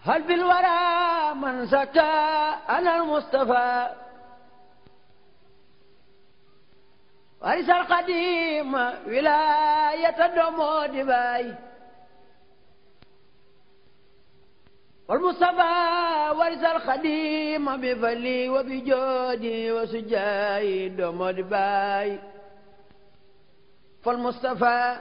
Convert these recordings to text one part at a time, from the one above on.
هل في الورى من زكى أنا المصطفى ورث القديم ولاية الدمود باي والمصطفى ورث القديم بفلي وبجودي وسجاي دمود باي فالمصطفى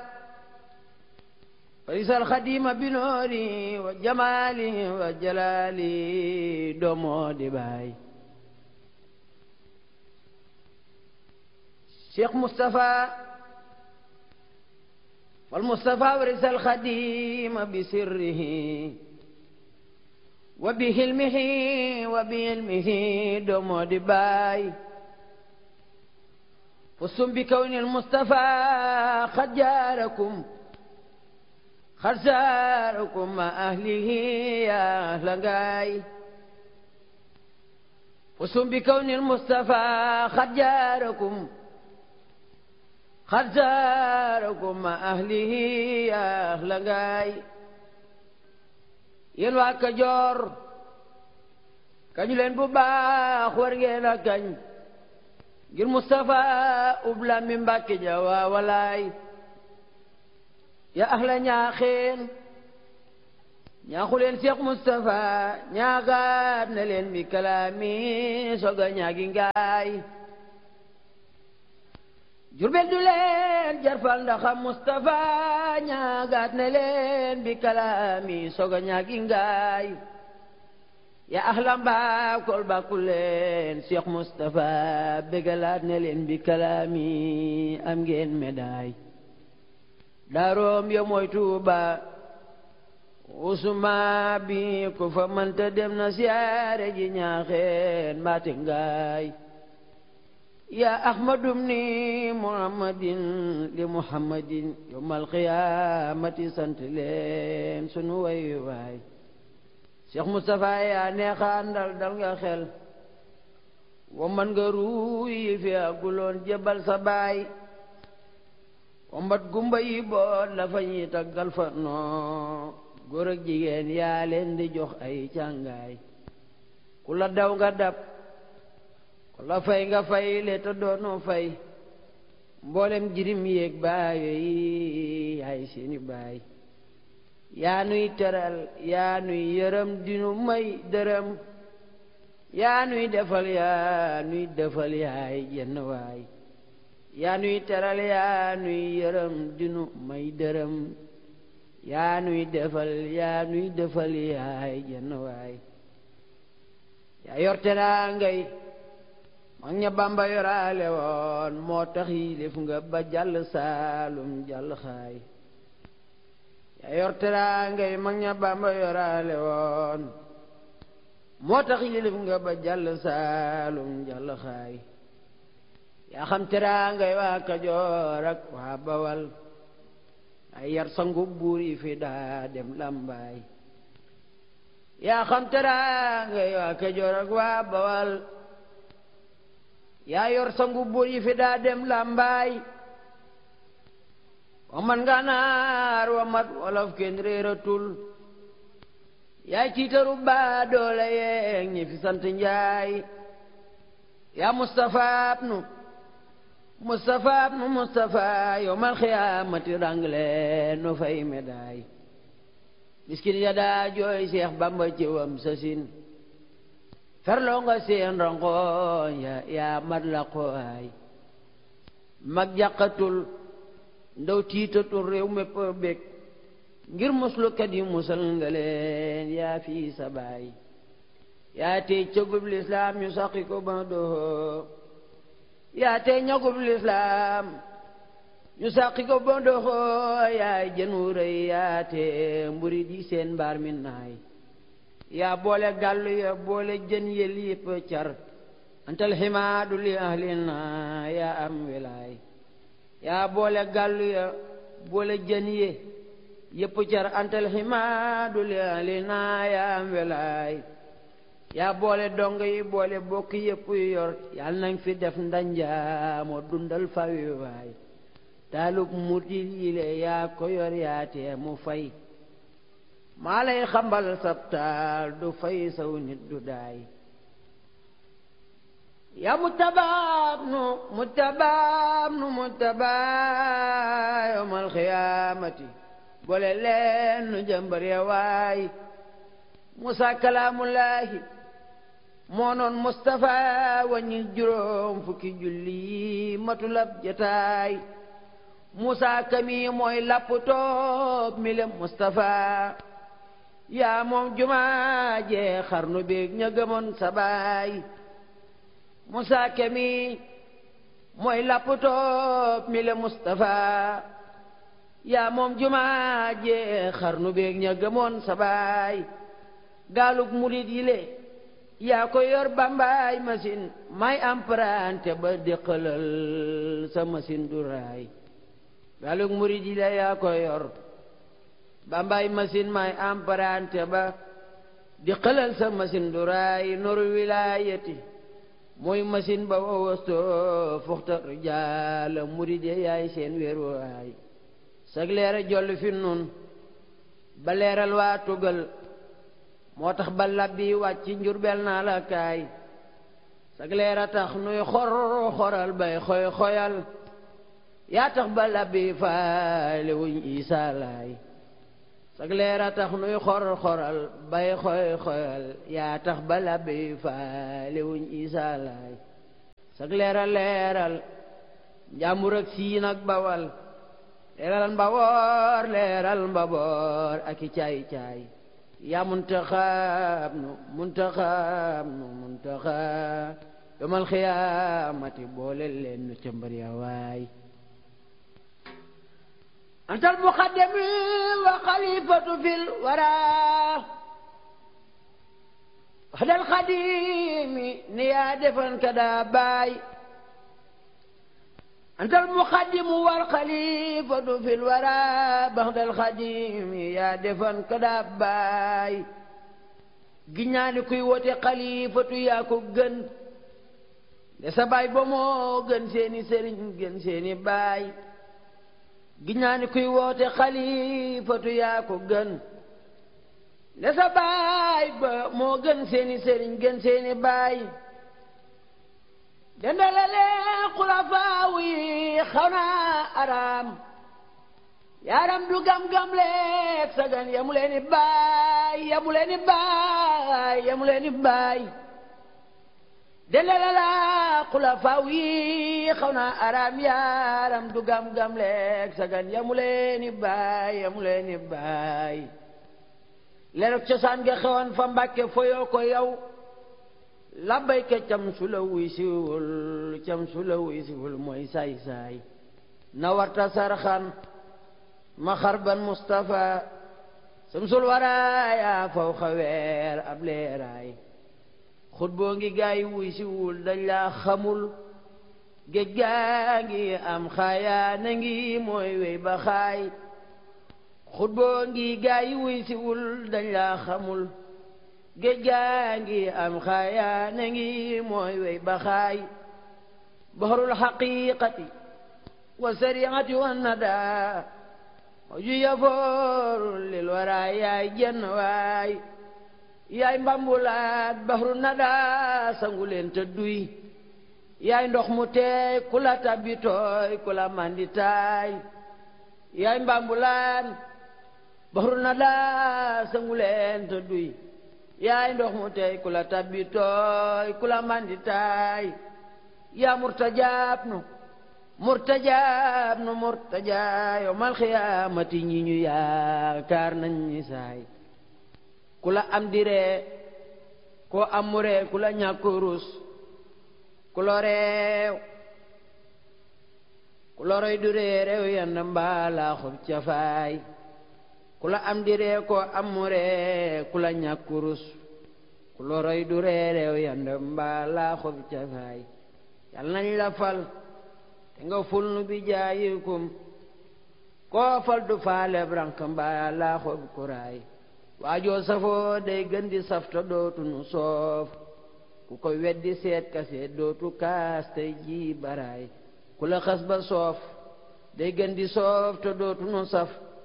ورث الخديم بنوري وجمالي وجلالي دمود باي شيخ مصطفى والمصطفى ورث الخديم بسره وبهلمه وبعلمه دمود باي فصم بكون المصطفى قد جاركم قد زاركم مع أهله يا أهل غاي فصم بكون المصطفى قد جاركم قد زاركم مع أهله يا أهل غاي yéen waa Kajoor kañu leen bu baax war ngeen a kañ ngir Moustapha ubla mi Mbàkke ja waa walaay ya ahla ñaaxeen ñaaxu leen Cheikh Moustapha ñaagaat na leen bi kalaami soga ñaagi ngaay jurbel du leen jarfal ndaxam Moustapha ñaagaat na leen bi kalaami soga ñaagi ngaay ya ahla mbaa kol bàkku leen Cheikh Moustapha bégalaat na leen bi kalaami am ngeen médaille daaroom yo mooy Tuuba usuma bi ku fa mënta dem na siyaare ji ñaaxeen mbaate ngaay ya ahmadum ni muhammadin li muhammadin yawmal qiyaamati sant leen sunu way waay Cheikh Moustapha yaa neexaandal dal nga xel wa man nga ruuyi fi aguloon jebal sa baay wa mbat gumba yi boot la fa ñuy taggal fa noo góor ak jigéen yaa leen di jox ay càngaay ku la daw nga dab ku la fay nga fay le te doonoo fay mboolem jirim yéeg baayo yi yaay seeni baay yaa nuy teral yaa nuy yërëm dinu may dërëm yaa nuy defal yaa nuy defal yaay jenn waay yaa nuy teral yaa nuy yërëm dinu may dërëm yaa nuy defal yaa nuy defal yaay jenn waay yaa yor teraangay mag ña Bamba yoraale woon moo tax yilif nga ba jàll saalum jàll xaay yaa yor teraangay mag ña Bamba yoraale woon moo tax yilif nga ba jàll saalum jàll xaay yaa xam teraangay waa Kajoor ak waa Bawal ay yar sangu buur yi fi daa dem lambaay yaa xam teraangay waa Kajoor ak waa Bawal yaa yor sangu buur yi fi daa dem lambaay wa man ganaar wa mat wolof kenn réeratul yaay ciitaru baa doole yeeg ñi fi sant njaay yaa Mustafa nu Mustafa nu Mustafa yowmal xiyaamati rangle nu fay médaille miskin ya daa jooy Seex Bamba ci wam sasin ferloo nga seen rangoon ya yaa mat la qooy mag jàqatul ndaw tiitatul réew mépp bég ngir muslukat yi musal nga leen yaa fii sa baay yaa tey cëgub lislaam ñu saqi ko ba doxoo yaa tey ñagub lislaam ñu saqi ko ba doxoo yaay jën wu rëy yaa tey mburi di seen mbaar mi naay yaa boole gàllu ya boole jën yël yëpp car antal ximaadu li ahlina yaa am wilaay yaa boole gàllu ya boole jën ye yëpp car antal ximaadu li ahlina yaa am wilaay yaa boole dong yi boole bokk yëpp yu yor yal nañ fi def ndanjaamoo dundal fawi waay taalub mutil yile yaa ko yor yaa tee mu fay maa lay xambal sabtaal du fay saw nit du daay ya mutabaab nu mutabaab nu mutabaa yawmal xiyaamati boole leen nu jëmbar ya waay Musa kalaamullaahi moo noon Mustafa waññil juróom fukki julli matulab jataay Musa kami mooy lapp toob mi le Mustafa yaa moom jumaa jee xarnu beeg ña gëmoon sa baay Musa kami mooy lapp toob mi le Mustafa yaa moom jumaa jee xarnu beeg ña gëmoon sa baay gaalug murit yi le yaa ko yor bambaay machine may emprunté ba déqalal sa machine du raay gaalug murit yi le yaa ko yor bambaay machine may emprunté ba déqalal sa machine du raay noru wilaayati mooy machine ba wowosto fuxta rijaala murit yi yaay seen wéeruwaay sag leera jolli fi nun ba leeral waa tugal moo tax ba labbi wàcc njurbel naa la kaay sag leer a tax nuy xor xoral bay xoy xoyal yaa tax ba labbi faale wuñ isaa laay sag leer a tax nuy xor xoral bay xoy xoyal yaa tax ba labbi faale wuñ isaa laay sag leer a leeral njàmbur ak siin ak bawal leeral mbaboor leeral mbaboor ak i caay caay yaa muntaxaab nu muntaxaab nu muntaxaab yomal xiyaamati boole leen nu ca mbër ya waay antal muqaddami wa xalifatu fil wara waxdal xadimi ni yaa defan ka daa baay antal muqaddimu wal xalifatu fil wara baxdal xadimi yaa defan ka daa baay giñaani kuy wote xalifatu yaa ko gën de sa baay ba moo gën seeni sëriñ gën seeni baay giñaani kuy woote xalifatu yaa ko gën de sa baay ba moo gën seeni sëriñ gën seeni baay dendalale xulafaaw yi xaw naa araam yaaram du gam-gam leeg sagan yamu leeni baay yamu leeni baay yamu leeni baay dendalala xulafaaw yi xaw naa araam yaaram du gam-gam leeg sagan yamu leeni baay yamu leeni baay lerok cosaan nga xewoon fa mbàkke foyoo ko yow labbayka cam su la wuy siwul cam su la wuy siwul mooy saay-saay na warta sarxan ma xarban Mustafa samsul waraaya faw xaweer ab leeraay xut boo ngi gaay wuy siwul dañ laa xamul géej gaa ngi am xaayaa na ngi mooy wey ba xaay xut boo ngi gaay wuy siwul dañ laa xamul géej gaa ngi am xaayaa na ngi mooy wey ba xaay baxarul xaqiqati wa sariati wa nada ju yafooru lil waraay yaay jenn waay yaay mbambulaat baxaru nada sangu leen te duy yaay ndox mu teey ku la tabbi tooy ku la mandi taay yaay mbambulaat baxaru nada sangu leen te duy yaay ndox mu tey ku la tabbi tooy ku la mandi taay yaa murtajaab nu murtajaab nu murtajaa yawmal xiyaamati ñi ñu yaakaar nañ ñi saay ku la am diree koo am mu ree ku la ñàkk rus ku lo reew ku loroy du ree reew yand mbaalaa xob cafaay ku la am di ree koo am mu ree ku la ñàkk rus ku loroy du ree reew yand mbaalaa xob cafaay yal nañ la fal te nga ful nu bi jaayikum koo fal du faale brank mbaalaa xob kuraay waajoo safoo day gën di safta dootu nu soof ku ko weddi seet ka seet dootu kaas tey ji baraay ku la xas ba soof day gën di soof te dootu nu saf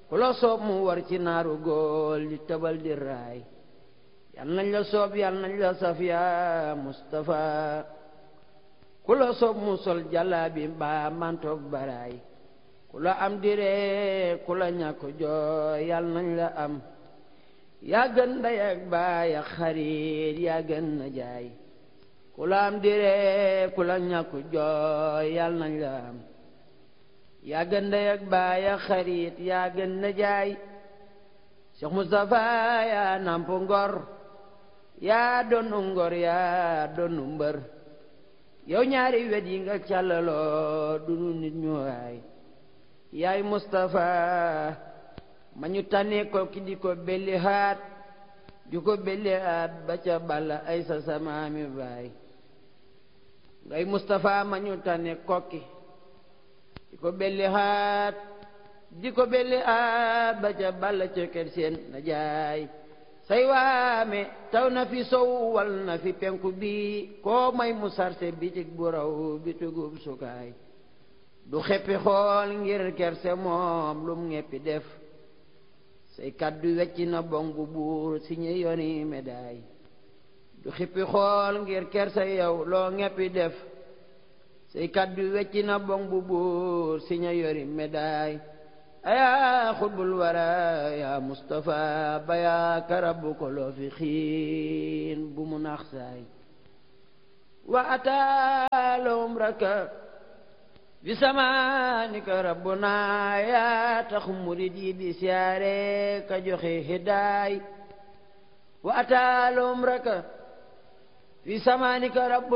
ku la soob mu war ci naaru góol di tëbal di raay yal nañ la soob yal nañ la saf yaa Mustafa ku la soob mu sol jàllaabi mbaa mantoog baraay ku la am diree ku la ñàkk jooy yal nañ la am yaa gën ndey ak baay ak xarit yaa gën na jaay ku la am diree ku la ñàkk jooy yal nañ la am yaa gën ndey ak baay ak xarit yaa gën na jaay Cheikh Moustapha yaa namp ngor yaa doonu ngor yaa doonu mbër yow ñaari wet yi nga càllaloo dunu nit ñu waay yaay Moustapha ma ñu tànnee ko ki di ko belli haat di ko belli haat ba ca balla ay sa samaami baay ngay Moustapha ma ñu tànnee kokki di ko belli haat di ko belli haat ba ca balla ca kër seen na jaay say waame taw na fi sow wal na fi penku bi koo may mu sarse bitig bu raw bitugub sukaay du xeppi xool ngir kerse moom lum ngeppi def say kaddu wecc na bong bu buur si ñu yoni médaille du xippi xool ngir kerse yow loo ngeppi def say kaddu wecc na bong bu buur si ñu yori médaille ayaa xutbul wara yaa Mustafa ba yaa karabu ko loo fi xiin bu mu nax saay wa ataalum raka bi samaanika rabbuna yaa tax murid yi di siyaare ka joxe hidaay wa ataalum raka bi samaanika rabbuna